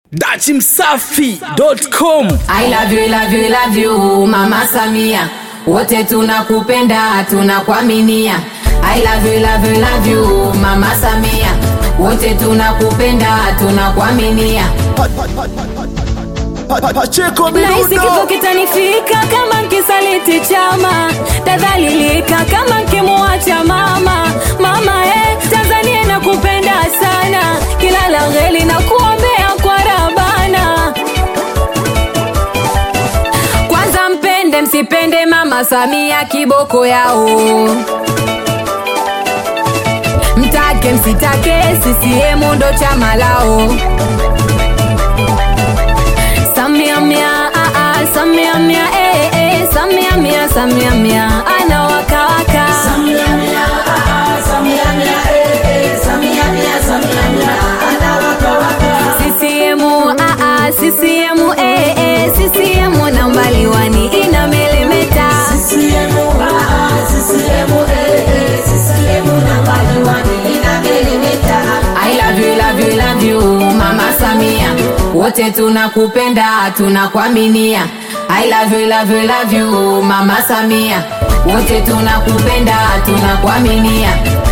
dachimsafi.com I love you, love you, love you, Mama Samia. Wote tunakupenda, tunakuaminia. I love you, love you, love you, Mama Samia. Wote tunakupenda, tunakuaminia. Pacheko Nahisi kifo kitanifika kama nkisaliti chama, tadhalilika kama nkimuacha mama. Mama eh, Tanzania nakupenda sana, kila la heri na kuombea kwa Rabana. Kwanza mpende msipende mama Samia kiboko yao, mtake msitake CCM ndo chama lao. Samia mia, ah, ah, Samia mia, eh, eh, Samia mia, Samia mia, ana waka waka. CCM, ah, ah, CCM, eh, eh, CCM na mbaliwani inamelemeta. I love you, love you, love you, Mama Samia. Wote tunakupenda, tunakuaminia. I love you, love you, love you, Mama Samia. Wote tunakupenda, tunakuaminia.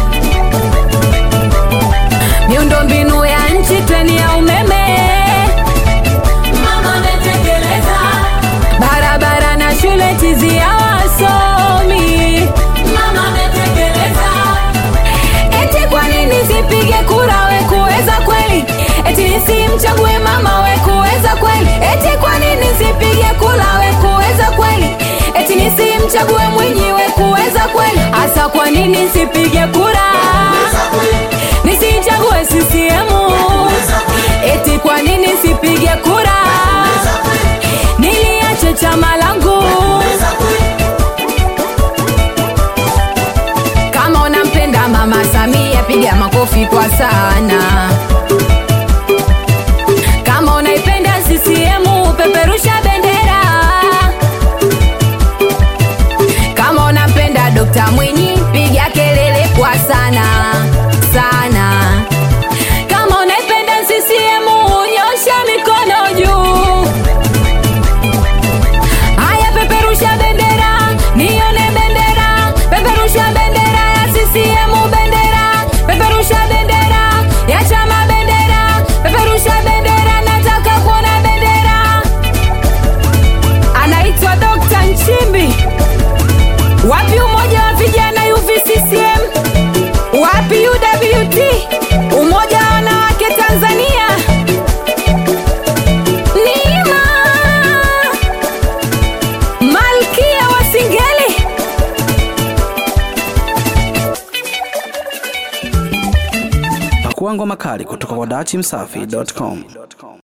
Miundombinu ya nchi, treni ya umeme, Mama ametekeleza, barabara na shule tizi ya wasomi. mama ametekeleza. Eti kwa nini sipige kura we kuweza kweli? Eti nisimchague mama we kuweza kweli? Eti kwa nini sipige kura we kuweza kweli? Eti nisimchague Mwinyi we kuweza kweli? Hasa kwa nini sipige kura? Nisichague CCM. Eti kwa nini sipige kura? Niliache chama langu. Kama unampenda mama Samia, piga makofi kwa sana. Kama unaipenda CCM, peperusha bendera. Kama unampenda Dr. Mwinyi, piga kelele kwa sana sana. Kama unaipenda CCM, nyosha mikono juu. Haya, peperusha bendera, nione bendera, peperusha bendera ya CCM, bendera, peperusha bendera ya chama, bendera, peperusha bendera, nataka kuona bendera. Anaitwa Dr. Nchimbi. Wapi umoja wa vijana UVCCM? Wapi UWT? Umoja wa wanawake Tanzania? Nima Malkia wa Singeli. pakuangwa makali kutoka kwa dachimsafi.com